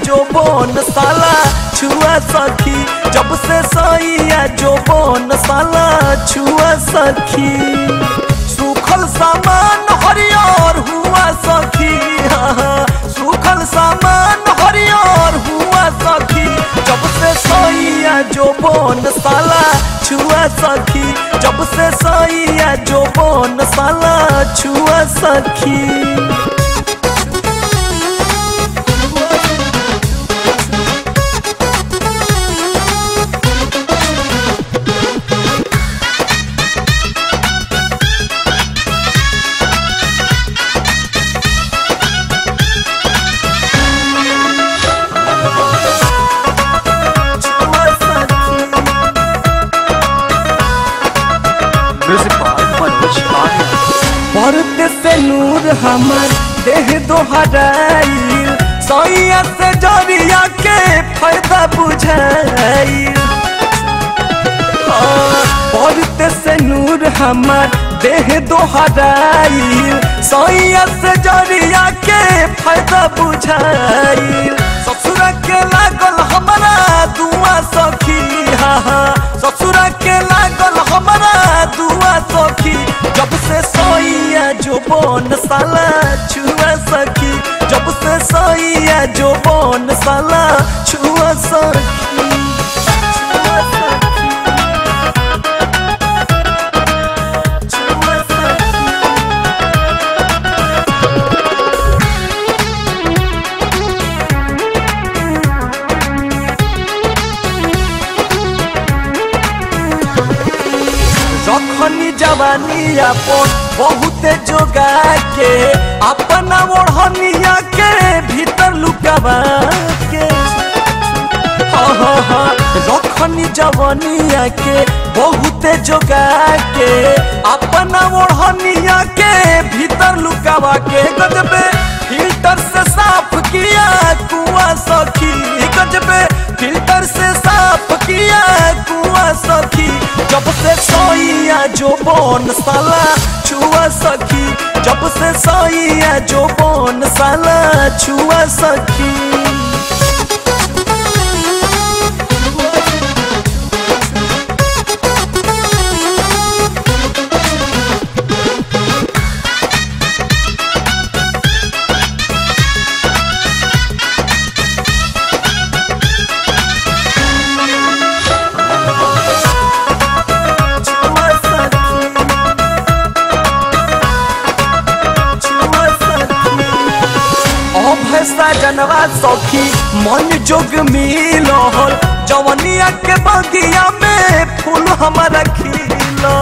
जो बोन साला छुआ सखी जब से सैया जो बोन साला छुआ सखी सूखल सामान हरियर हुआ सखी हाँ, हाँ, सूखल सामान हरियर हुआ सखी जब से सैया जो बोन साला छुआ सखी जब से सैया जो बोन साला छुआ सखी छुआ सखी Music by Manoj Arya. भरत से नूर हमर देह दोहराइल सैया से जरिया के फायदा बुझाइल हाँ, भरत से नूर हमर देह दोहराइल सैया से जरिया के फायदा बुझाइल ससुर के लागल हमारा दुआ सखी हाँ हाँ ससुर के लागल हमारा दुआ सखी जब से सैया जो बन साला छुआ सखी जब से सैया जो बन साला छुआ सखी छुआ सखी छुआ सखी रखनी जवानी अपन बहुते जोगा के अपना ओढ़निया के भीतर लुकावा के हाँ, हाँ, हाँ, रखनी जवानिया के बहुते जोगा के अपना ओढ़निया के भीतर लुकावा के गजबे फिल्टर से साफ किया कुआ सखी गजबे फिल्टर से साफ किया कुआ सखी जब से सैया जो बन साला छुआ सखी जब से सैया जो बन साला छुआ सखी छुआ सखी छुआ सखी ओ भैसा जनवा सखी मन जोग मिलल जवनिया के बगिया में फूल हमारा खिलो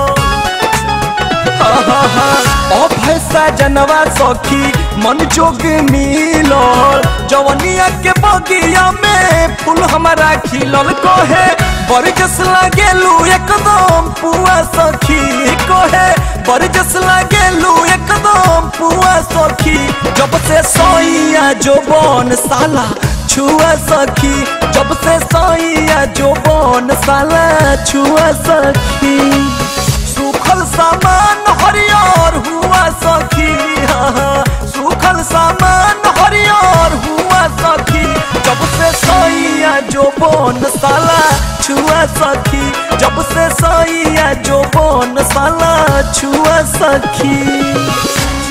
ओ भैसा जनवा सखी मन जोग मिलल जवनिया के बगिया में फूल हमारा खिलल कहे बरजस लागेलू एकदम पुआ सखी कहे बरजस लागेलू एकदम पुआ सखी जब से सैया जो बन साला छुआ सखी जब से सैया जो बन साला छुआ सखी सूखल सामान हरियर हुआ सखी हाँ, हाँ, सूखल सामान हरियर हुआ सखी जब से सैया जो बन साला छुआ सखी जब से सैया जो बन साला छुआ सखी